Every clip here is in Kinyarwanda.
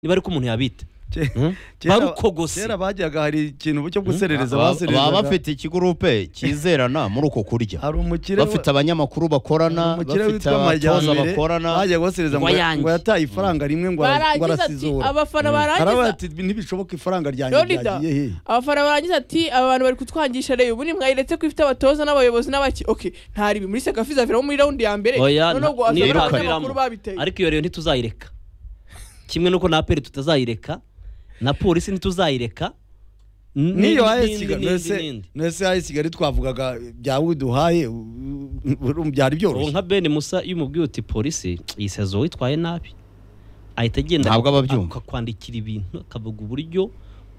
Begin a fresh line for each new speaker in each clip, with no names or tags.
niba ariko umuntu yabita
Ke-
Hmm?
kera-
barukogose
kera bajyaga hari ikintu bucyo guserereza
Baba- baba
basererezaga
bafite ikigurupe cyizerana muri uko kurya
hari umukire
bafite abanyamakuru bakorana
umukire
bafite
witwa
abatoza
majyambere
bakorana
bajyaga basereza ngo
Ngo ayanjye.
ngo yataye ifaranga rimwe ngo ara- ngo
barangiza ati
arasizora
abafana
harabaye
barangiza
ati ntibishoboka ifaranga ryanjye
Leonidas,
ryagiye hehe
abafana barangiza ati aba bantu bari kutwangisha rero ubu ni mwayiretse ko ifite abatoza n'abayobozi n'abaki oke ntaribi muri sekafi zaviramo muri raundi ya mbere
Oya,
noneho ngo
nta-
waza
ntiruka.
abanyamakuru babiteye
ariko iyo rero ntituzayireka kimwe nuko na aperi tutazayireka na polisi ntituzayireka n- n'indi-
n'iyo haye
n'indi-
kigali
n'indi-
nese
n'indi.
nese haye kigali twavugaga bya widuhaye byari
ubu
byoroshye
nka ben musa iyo umubwiye uti polisi iyi sezo witwaye nabi ahita agenda
Ntabwo aba abyumva.
akakwandikira ibintu akavuga uburyo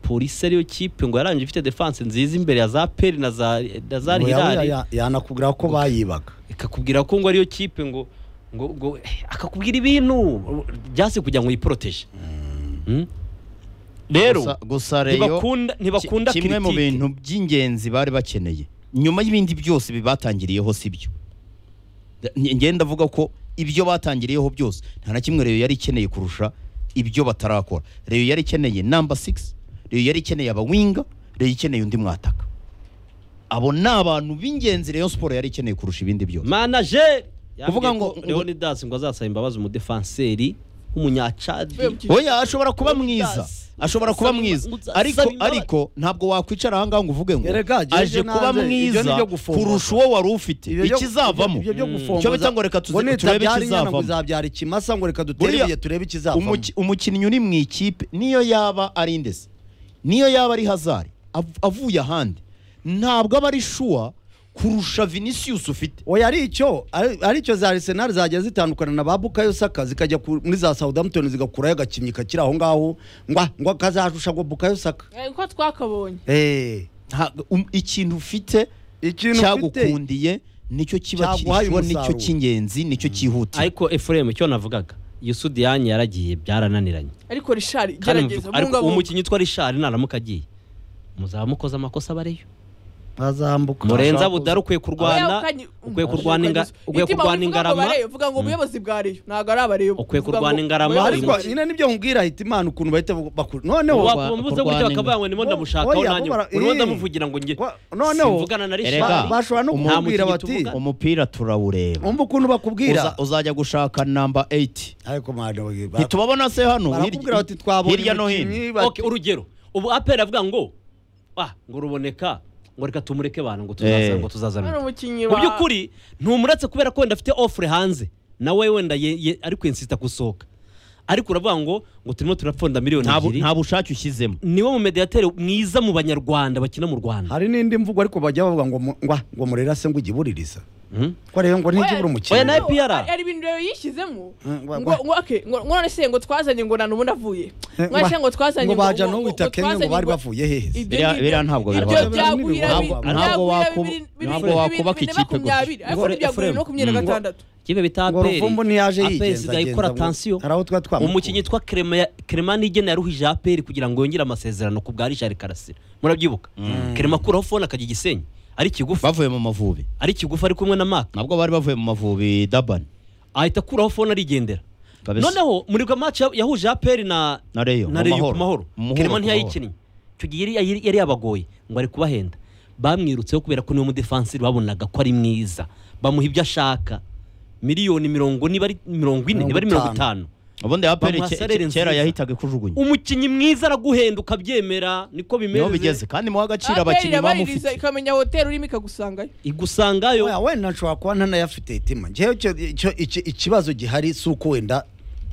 polisi ariyo kipe ngo yarangije ifite defanse nziza imbere ya za peri na za na za
Ngo yawe
hirari
ya- yanakubwira ko bayibaga
ikakubwira ko ngo ariyo kipe ngo ngo ngo eh, akakubwira ibintu byasi kugira ngo uyiporoteje Mm. rero
Gusa- gusa reyo
ntibakunda
ki-
ntibakunda
kimwe mu
kiritike.
bintu by'ingenzi bari bakeneye nyuma y'ibindi byose bibatangiriyeho si byo Nge- nge ndavuga ko ibyo batangiriyeho byose nta na kimwe reyo yari ikeneye kurusha ibyo batarakora reyo yari ikeneye namba sigisi reyo yari ikeneye abawinga reyo ikeneye undi mwataka abo ni abantu b'ingenzi reyo siporo yari ikeneye kurusha ibindi byose
manager kuvuga
Kuvuga
ngo
ngo-
Leonidas ngo azasaba imbabazi umudefanseri w'umunyacadi
Mvuye mu kigo.
oya ashobora kuba mwiza ashobora kuba mwiza
Gusaba-
ariko
gusaba
ariko ntabwo wakwicara ahangaha ngo uvuge ngo
Erega, jyewe
aje kuba
nanze, ibyo ni
mwiza
ibyo gufomboza.
kurusha uwo wari ufite
Ibyo byo-
ikizavamo
ibyo byo
Mm.
gufomboza-
Cyo bita ngo reka tuze-
ngo
turebe
nitabyara inyana ngo
ikizavamo.
uzabyara ikimasa ngo reka dutere
Buriya-
ibuye turebe ikizavamo
Umuki- umukinnyi uri mu ikipe niyo yaba ari indesi niyo yaba ari hazari av- avuye ahandi ntabwo aba ari shuwa kurusha vinicius ufite
oya ari icyo ari- ari icyo za arsenal zajya zitandukana na ba bukayo saka zikajya ku- muri za southampton zigakurayo agakinnyi kakiri aho ngaho ngwa ngo kazajusha ngo bukayo saka
Eh, uko twakabonye
Eh,
Ntabwo- um- ikintu ufite
ikintu ufite
cyagukundiye nicyo kiba
Cyaguhaye
kirishywa nicyo
umusaruro.
cy'ingenzi nicyo cyihutira
ariko Ephraim icyo navugaga Yusudiyani yaragiye byarananiranye
ariko rishari
Kandi
gerageza
muvuga- ariko
mungabunga
umukinnyi utwa Richard naramuka agiye muzaba mukoze amakosa bareyo
bazambuka
Murenza Budari ukwiye kurwana ukwiye kurwana inga- ukwiye kurwana ingarama
uvuga ngo ubuyobozi bwa reyo ntabwo ari abareyo
Ukwiye kurwana ingarama,
ariko
Uyu-
nyine nibyo nkubwira ahita imana ukuntu bahita bakuru noneho
Wa-
wakumbuze gutya bakavuga ngo nimo
Oya,
ndamushakaho
oya,
nanjye
bara-
urimo
eh.
ndamuvugira ngo njye
Wa- noneho
simvugana na
Erega.
Richard
ba- bashobora no
Umuntu
kumubwira
ukiri
bati
tuvuga.
umupira turawureba
umva ukuntu
Uza-
bakubwira
uzajya gushaka namba 8
ariko mwana we, ba-
ntitubabona se hano
barakubwira
hirya-
bati twabonye
hirya no hino
umukinnyi, bati-
Okay, urugero ubu aperi avuga ngo ah ngo ruboneka ngo reka tumureke bantu ngo
Eh.
tuzaza ngo tuzaza
ari
bite."
umukinnyi
mu by'ukuri ntumuretse kubera ko wenda afite ofure hanze nawe wenda ye- ye- ari kwinsita gusohoka ariko uravuga ngo ngo turimo turapfunda miliyoni
Nta bu-
ebyiri
nta bushake ushyizemo
niwe mu mediateri mwiza mu banyarwanda bakina mu rwanda
hari n'indi mvugo ariko bajya bavuga ngo mu- ngwa ngo murera se ngo igibuririza
Mhm.
ko rero ngo ntigibura
Oya,
umukino
nawe- IPR.
hari ibintu rero yishyizemo
Mm,
ngo
wa- wa-
ngo okay, ngo ngo none se ngo twazanye ngo nanubu ndavuye
Eh,
ngo se
wa-
ngo twazanye
ngo baja no wita Kenya
twazanye
ngo bari bavuye hehe
ibyo
Biriya-
ngibyo-
biriya ntabwo
ibyo
bibaho.
byaguhira
Ntabwo-
bibiri-
ntabwo
byaguhira
wakuba-
bibiri- bibiri-
ntabwo
bibiri-
wakubaka
bibiri na
ikipe gutya.
makumyabiri, ariko
Ngo-
byaguhira makumyabiri na
Ngo-
gatandatu
kibe bita
ngo
aperi
ruvumbu ntiyaje
aperi
yigenza
isigaye ikora
agenza ngo-
tansiyo
hari aho tuba twamukuye.
umukinnyi yitwa keremani igena yaruhije aperi kugira ngo yongere amasezerano ku bwa richard karasira murabyibuka kerema akuraho fone akajya igisenyi ari kigufi
bavuye mu mavubi
ari kigufi ari kumwe na maka
nabwo bari bavuye mu mavubi dabani
ahita akuraho fone arigendera
Kabisa.
noneho muri bwa match ya- yahuje aperi na
Na Rayon,
na
mu
Rayon
mahoro.
ku mahoro
Mu mahoro,
kerema
ku
ntiyayikinnye icyo gihe yari- yari yari yabagoye ngo ari kubahenda bamwirutseho kubera ko niwe mudefansiri babonaga ko ari mwiza bamuha ibyo ashaka miliyoni mirongo niba ari mirongo ine niba ari mirongo
Mirongo
itanu
ubundi aperi
Bamuha salary
kera
nziza.
yahitaga kujugunya
umukinnyi mwiza araguhenda ukabyemera niko
niho
bimeze
bigeze kandi muha agaciro
Aperi
abakinnyi
irabaririza
bamufite
ikamenya hoteli urimo ikagusangayo
igusangayo
Oya, wenda nshobora kuba ntanayafite itima njyewe icyo- icyo- iki- ikibazo gihari si uko wenda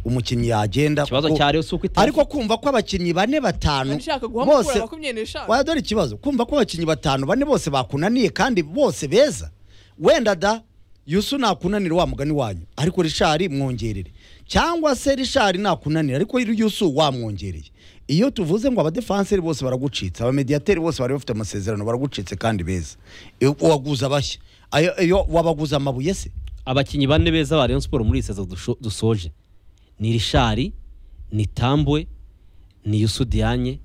umukinnyi yagenda
ikibazo
kuko-
cya Rayon si uko itari
ariko kumva ko abakinnyi bane batanu
nshaka guha
bose
mukura makumyabiri n'eshanu
waya dore ikibazo kumva ko abakinnyi batanu bane bose bakunaniye kandi bose beza wenda da yusu nakunanira wa mugani wanyu ariko rishari mwongerere cyangwa se rishari nakunanira ariko yusu wamwongereye iyo tuvuze ngo abadefanseri bose baragucitse abamediyateri bose bari bafite amasezerano baragucitse kandi beza iyo waguze abashya ayo- iyo wabaguze amabuye se
abakinnyi bane beza ba Rayon Sport muri iyi sezo dusho- dusoje ni Rishari ni Tambwe ni Yusudiyanye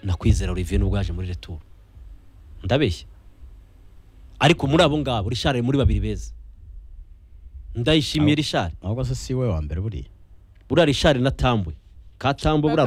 na Kwizera Olivier nubwo yaje muri retour ndabeshya ariko muri abo ngabo Rishari ari muri babiri beza ndayishimiye Rishari
ntabwo se si we wa mbere buriya
buriya Rishari na Tambwe katambo buriya